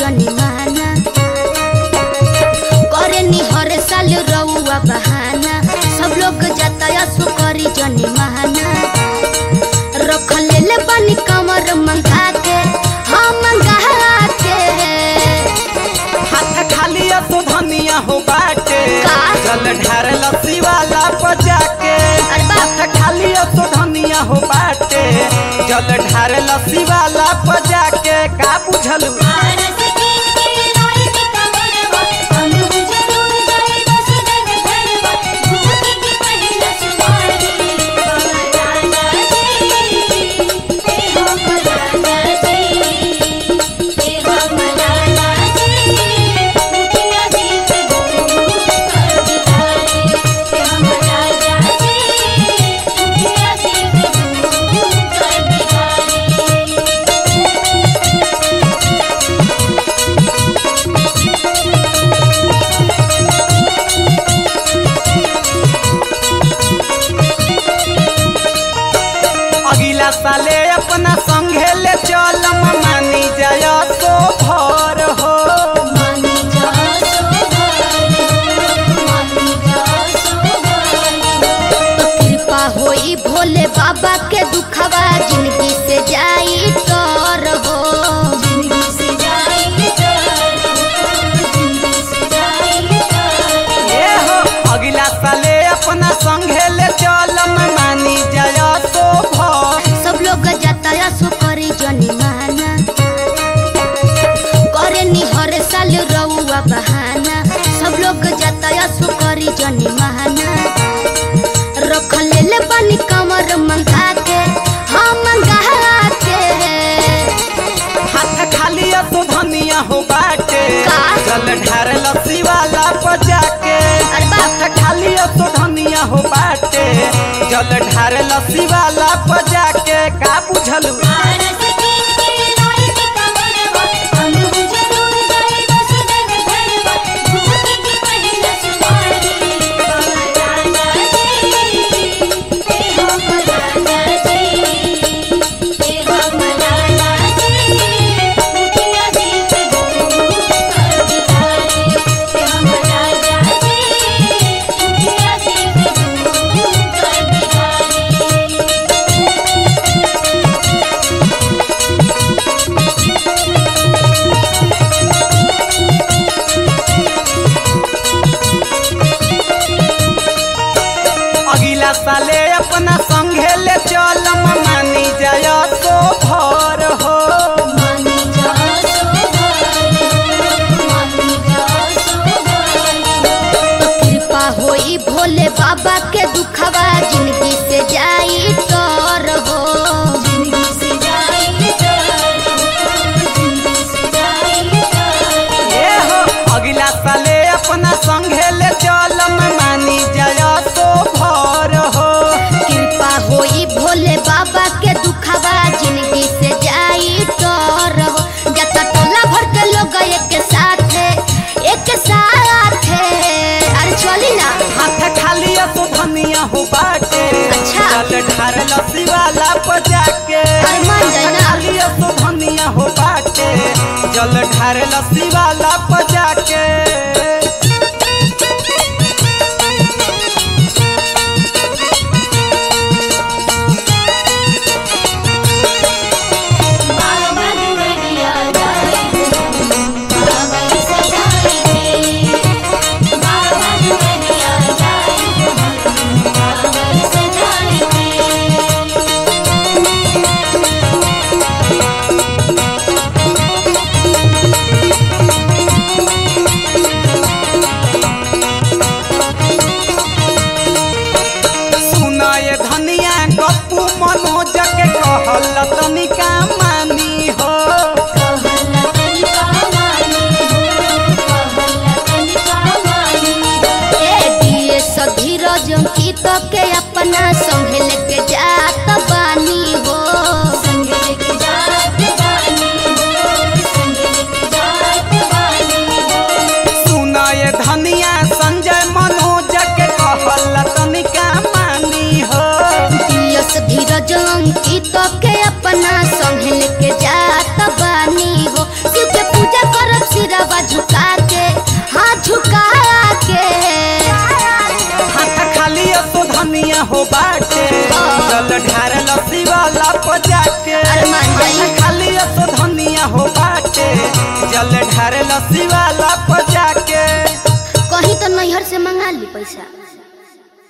जनी माना करे नी हर साल रउआ बहाना सब लोग जाता सो करी जनी माना रख ले ले बनी कमर मंगा के हाँ मंगा के हाथ खाली असो धनिया हो बाटे का? जल ढार लस्सी वाला बजा के अरे बाप हाथ खाली असो धनिया हो बाटे जल ढार लस्सी वाला बजा के का बुझलू अगला साले अपना संघे ले चलम मानी जाय सो भर हो कृपा होई भोले बाबा के दुखवा जिंदगी से जाई तर हो ए हो अगला साले अपना संघे ले चलम मानी जाय सो भर सब लोग जाता सो करी जनी माना करे नी हर साल रउआ बहाना सब लोग जाता सो करी जनी माना रख ले ले बनी कमर मंगा के हाँ मंगा के हाथ खाली असो धनिया हो बाटे का? जल ढार लस्सी वाला बजा के अरे बाप हाथ खाली असो धनिया हो बाटे जल ढार लस्सी वाला बजा के का बुझलू अगला साले अपना संघे ले चलम मानी जाय सो भर हो कृपा होई भोले बाबा के दुखवा जिंदगी से जाई तर हो ए हो अगला साले अपना संघे ले चलम मानी जाय सो भर हो कृपा होई भोले बाबा के दुखवा जिंदगी से जाई तर हो जत टोला भर के लोग एक साथ एक साथ अरे चली ना हाथ खाली असो धनिया हो बाटे अच्छा। जल ढार लस्सी वाला बजा के अरे मान जाए ना। हाथ खाली असो धनिया हो बाटे जल ढार लस्सी वाला बजा के Thank हो बाटे जल ढार लस्सी वाला पर जाके अरे मान जाई। खाली असो धनिया हो बाटे जल ढार लस्सी वाला